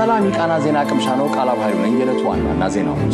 ሰላም የቃና ዜና ቅምሻ ነው። ቃላብ ኃይሉ ነኝ። የዕለቱ ዋና ዋና ዜናዎች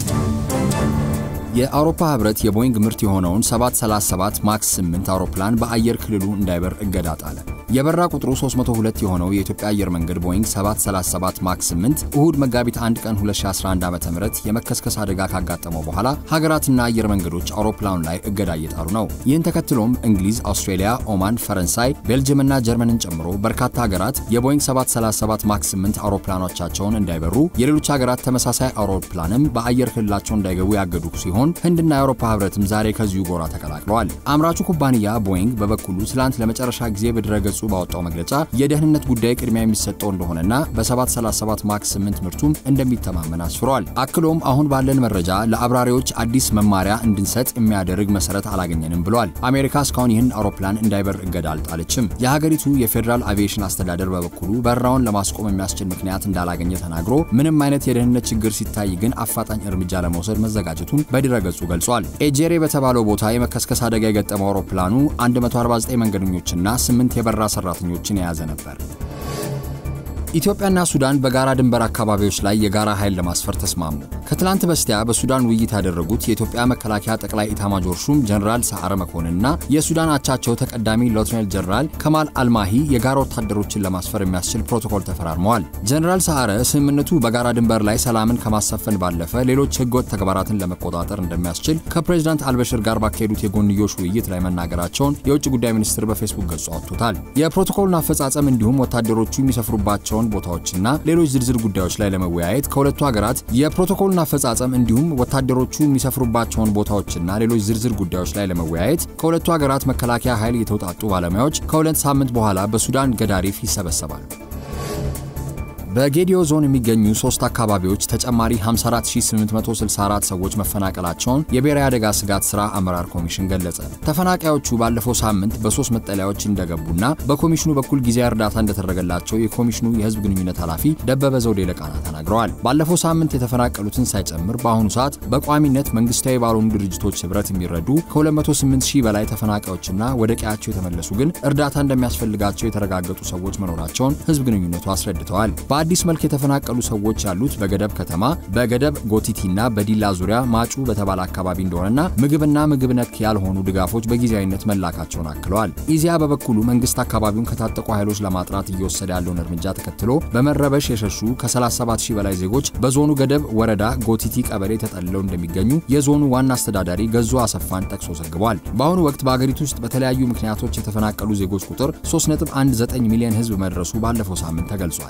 የአውሮፓ ህብረት የቦይንግ ምርት የሆነውን 737 ማክስ 8 አውሮፕላን በአየር ክልሉ እንዳይበር እገዳ ጣለ። የበራ ቁጥሩ 302 የሆነው የኢትዮጵያ አየር መንገድ ቦይንግ 737 ማክስ 8 እሁድ መጋቢት 1 ቀን 2011 ዓ.ም የመከስከስ አደጋ ካጋጠመው በኋላ ሀገራትና አየር መንገዶች አውሮፕላኑ ላይ እገዳ እየጣሉ ነው። ይህን ተከትሎም እንግሊዝ፣ አውስትሬሊያ፣ ኦማን፣ ፈረንሳይ፣ ቤልጅየምና ጀርመንን ጨምሮ በርካታ ሀገራት የቦይንግ 737 ማክስ 8 አውሮፕላኖቻቸውን እንዳይበሩ፣ የሌሎች ሀገራት ተመሳሳይ አውሮፕላንም በአየር ክልላቸው እንዳይገቡ ያገዱ ሲሆን ህንድና የአውሮፓ ህብረትም ዛሬ ከዚሁ ጎራ ተቀላቅለዋል። አምራቹ ኩባንያ ቦይንግ በበኩሉ ትላንት ለመጨረሻ ጊዜ በድረገጹ ባወጣው መግለጫ የደህንነት ጉዳይ ቅድሚያ የሚሰጠው እንደሆነና በ737 ማክስ 8 ምርቱም እንደሚተማመን አስፍሯል። አክሎም አሁን ባለን መረጃ ለአብራሪዎች አዲስ መማሪያ እንድንሰጥ የሚያደርግ መሰረት አላገኘንም ብሏል። አሜሪካ እስካሁን ይህን አውሮፕላን እንዳይበር እገዳ አልጣለችም። የሀገሪቱ የፌዴራል አቪዬሽን አስተዳደር በበኩሉ በረራውን ለማስቆም የሚያስችል ምክንያት እንዳላገኘ ተናግሮ ምንም አይነት የደህንነት ችግር ሲታይ ግን አፋጣኝ እርምጃ ለመውሰድ መዘጋጀቱን በድረ ገጹ ገልጿል። ኤጄሬ በተባለው ቦታ የመከስከስ አደጋ የገጠመው አውሮፕላኑ 149 መንገደኞችና 8 የበረራ ሰራተኞችን የያዘ ነበር። ኢትዮጵያና ሱዳን በጋራ ድንበር አካባቢዎች ላይ የጋራ ኃይል ለማስፈር ተስማሙ። ከትላንት በስቲያ በሱዳን ውይይት ያደረጉት የኢትዮጵያ መከላከያ ጠቅላይ ኢታማጆር ሹም ጀነራል ሰዓረ መኮንንና የሱዳን አቻቸው ተቀዳሚ ሌተናል ጀነራል ከማል አልማሂ የጋራ ወታደሮችን ለማስፈር የሚያስችል ፕሮቶኮል ተፈራርመዋል። ጀነራል ሰዓረ ስምምነቱ በጋራ ድንበር ላይ ሰላምን ከማሰፈን ባለፈ ሌሎች ህገወጥ ተግባራትን ለመቆጣጠር እንደሚያስችል ከፕሬዚዳንት አልበሽር ጋር ባካሄዱት የጎንዮሽ ውይይት ላይ መናገራቸውን የውጭ ጉዳይ ሚኒስትር በፌስቡክ ገጹ አውጥቶታል። የፕሮቶኮሉን አፈጻጸም እንዲሁም ወታደሮቹ የሚሰፍሩባቸው ቦታዎችና ሌሎች ዝርዝር ጉዳዮች ላይ ለመወያየት ከሁለቱ ሀገራት የፕሮቶኮሉን አፈጻጸም እንዲሁም ወታደሮቹ የሚሰፍሩባቸውን ቦታዎችና ሌሎች ዝርዝር ጉዳዮች ላይ ለመወያየት ከሁለቱ ሀገራት መከላከያ ኃይል የተውጣጡ ባለሙያዎች ከሁለት ሳምንት በኋላ በሱዳን ገዳሪፍ ይሰበሰባሉ። በጌዲዮ ዞን የሚገኙ ሶስት አካባቢዎች ተጨማሪ 54864 ሰዎች መፈናቀላቸውን የብሔራዊ አደጋ ስጋት ሥራ አመራር ኮሚሽን ገለጸ። ተፈናቃዮቹ ባለፈው ሳምንት በሶስት መጠለያዎች እንደገቡና በኮሚሽኑ በኩል ጊዜያዊ እርዳታ እንደተደረገላቸው የኮሚሽኑ የህዝብ ግንኙነት ኃላፊ ደበበ ዘውዴ ለቃና ተናግረዋል። ባለፈው ሳምንት የተፈናቀሉትን ሳይጨምር በአሁኑ ሰዓት በቋሚነት መንግስታዊ ባልሆኑ ድርጅቶች ህብረት የሚረዱ ከ208 ሺህ በላይ ተፈናቃዮችና ወደ ቀያቸው የተመለሱ ግን እርዳታ እንደሚያስፈልጋቸው የተረጋገጡ ሰዎች መኖራቸውን ህዝብ ግንኙነቱ አስረድተዋል። በአዲስ መልክ የተፈናቀሉ ሰዎች ያሉት በገደብ ከተማ፣ በገደብ ጎቲቲና በዲላ ዙሪያ ማጩ በተባለ አካባቢ እንደሆነና ምግብና ምግብ ነክ ያልሆኑ ድጋፎች በጊዜያዊነት መላካቸውን አክለዋል። ኢዚያ በበኩሉ መንግስት አካባቢውን ከታጠቁ ኃይሎች ለማጥራት እየወሰደ ያለውን እርምጃ ተከትሎ በመረበሽ የሸሹ ከ37 ሺህ በላይ ዜጎች በዞኑ ገደብ ወረዳ ጎቲቲ ቀበሌ ተጠልለው እንደሚገኙ የዞኑ ዋና አስተዳዳሪ ገዙ አሰፋን ጠቅሶ ዘግቧል። በአሁኑ ወቅት በአገሪቱ ውስጥ በተለያዩ ምክንያቶች የተፈናቀሉ ዜጎች ቁጥር 3.19 ሚሊዮን ህዝብ መድረሱ ባለፈው ሳምንት ተገልጿል።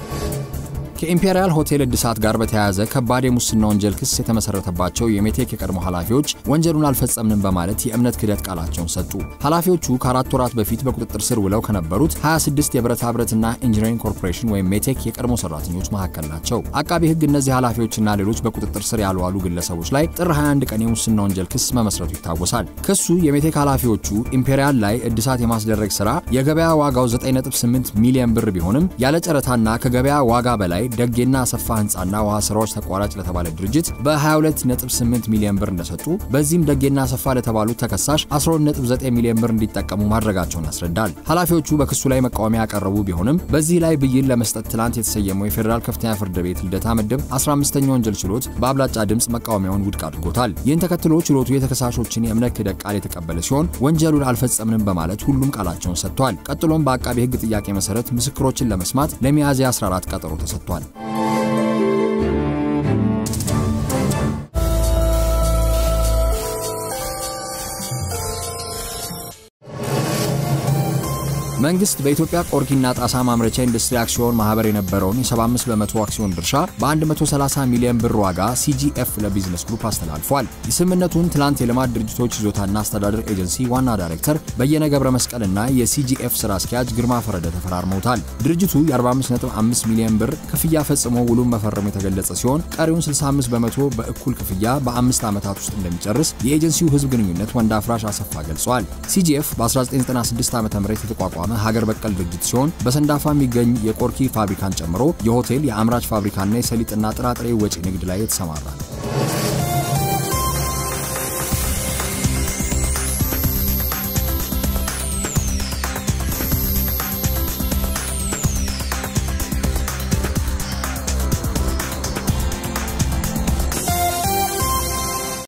ከኢምፔሪያል ሆቴል እድሳት ጋር በተያያዘ ከባድ የሙስና ወንጀል ክስ የተመሰረተባቸው የሜቴክ የቀድሞ ኃላፊዎች ወንጀሉን አልፈጸምንም በማለት የእምነት ክህደት ቃላቸውን ሰጡ። ኃላፊዎቹ ከአራት ወራት በፊት በቁጥጥር ስር ውለው ከነበሩት 26 የብረታ ብረትና ኢንጂነሪንግ ኮርፖሬሽን ወይም ሜቴክ የቀድሞ ሰራተኞች መካከል ናቸው። አቃቢ ህግ እነዚህ ኃላፊዎችና ሌሎች በቁጥጥር ስር ያልዋሉ ግለሰቦች ላይ ጥር 21 ቀን የሙስና ወንጀል ክስ መመስረቱ ይታወሳል። ክሱ የሜቴክ ኃላፊዎቹ ኢምፔሪያል ላይ እድሳት የማስደረግ ስራ የገበያ ዋጋው 9.8 ሚሊዮን ብር ቢሆንም ያለ ጨረታና ከገበያ ዋጋ በላይ ደጌና አሰፋ ህንፃና ውሃ ስራዎች ተቋራጭ ለተባለ ድርጅት በ22.8 ሚሊዮን ብር እንደሰጡ በዚህም ደጌና አሰፋ ለተባሉት ተከሳሽ 12.9 ሚሊዮን ብር እንዲጠቀሙ ማድረጋቸውን ያስረዳል። ኃላፊዎቹ በክሱ ላይ መቃወሚያ ያቀረቡ ቢሆንም በዚህ ላይ ብይን ለመስጠት ትላንት የተሰየመው የፌዴራል ከፍተኛ ፍርድ ቤት ልደታ ምድብ 15ኛ ወንጀል ችሎት በአብላጫ ድምፅ መቃወሚያውን ውድቅ አድርጎታል። ይህን ተከትሎ ችሎቱ የተከሳሾችን የእምነት ክህደት ቃል የተቀበለ ሲሆን ወንጀሉን አልፈጸምንም በማለት ሁሉም ቃላቸውን ሰጥቷል። ቀጥሎም በአቃቢ ህግ ጥያቄ መሰረት ምስክሮችን ለመስማት ለሚያዝያ 14 ቀጠሮ ተሰጥቷል። መንግስት በኢትዮጵያ ቆርኪና ጣሳ ማምረቻ ኢንዱስትሪ አክሲዮን ማህበር የነበረውን የ75 በመቶ አክሲዮን ድርሻ በ130 ሚሊዮን ብር ዋጋ ሲጂኤፍ ለቢዝነስ ግሩፕ አስተላልፏል። የስምምነቱን ትላንት የልማት ድርጅቶች ይዞታና አስተዳደር ኤጀንሲ ዋና ዳይሬክተር በየነ ገብረ መስቀልና የሲጂኤፍ ስራ አስኪያጅ ግርማ ፈረደ ተፈራርመውታል። ድርጅቱ የ45.5 ሚሊዮን ብር ክፍያ ፈጽሞ ውሉን መፈረሙ የተገለጸ ሲሆን ቀሪውን 65 በመቶ በእኩል ክፍያ በአምስት ዓመታት ውስጥ እንደሚጨርስ የኤጀንሲው ህዝብ ግንኙነት ወንድ አፍራሽ አሰፋ ገልጿል። ሲጂኤፍ በ1996 ዓ ም የተቋቋመ ሀገር በቀል ድርጅት ሲሆን በሰንዳፋ የሚገኝ የቆርኪ ፋብሪካን ጨምሮ የሆቴል፣ የአምራች ፋብሪካና የሰሊጥና ጥራጥሬ ወጪ ንግድ ላይ የተሰማራ ነው።